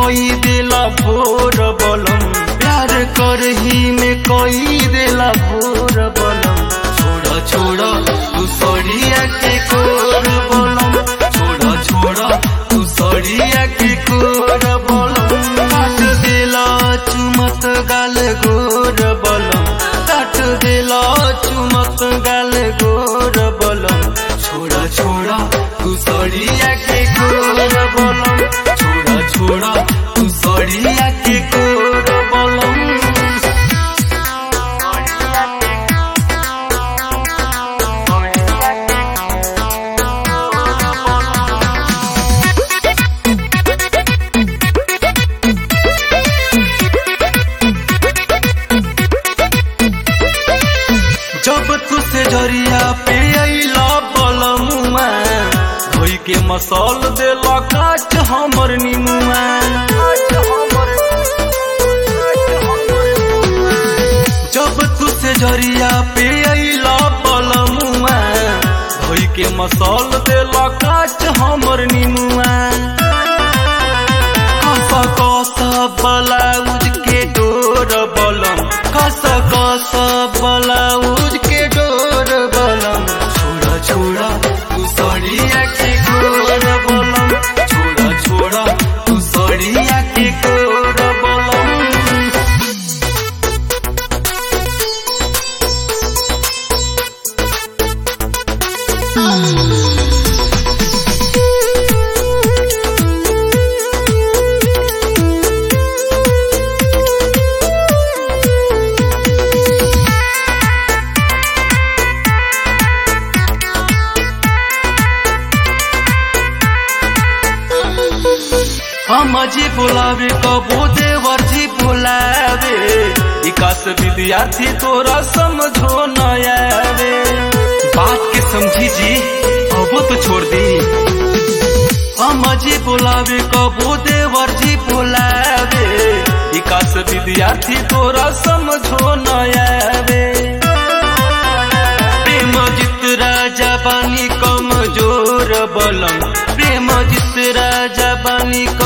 कोई देला भोर बलम प्यार करही में कोई देला भोर बलम छोड़ा छोड़ा तू सड़िया के कोर बलम छोड़ा छोड़ा तू सड़िया के कोर बलम काट देला चुमत गाल गोर बलम काट देला चुमत गाल गोर बलम छोड़ा छोड़ा तू सड़िया के कोर बलम छोड़ा छोड़ा तू सड़िया के कोर बलम जब तू से जरिया पे अइला बलमुआ धोई के मसल देला काट हमर निमुआ जब तू से जरिया पे अइला बलमुआ धोई के मसल देला काट हमर निमुआ कस कस ब्लाउज के डोर बलम कस कस ब्लाउज के डोर बलम छोड़ा छोड़ा तू सड़िया के गोर बलम छोड़ा छोड़ा तू सड़िया के गोर बलम हम जी बोलावे कबो देवर जी बोलावे विकास विद्यार्थी तोरा समझो न आवे बात के समझी जी अब तो छोड़ दी हम जी बोलावे कबो देवर जी बोलावे विकास विद्यार्थी तोरा समझो न आवे प्रेम जित राजा बानी कमजोर बलम प्रेम जित राजा बानी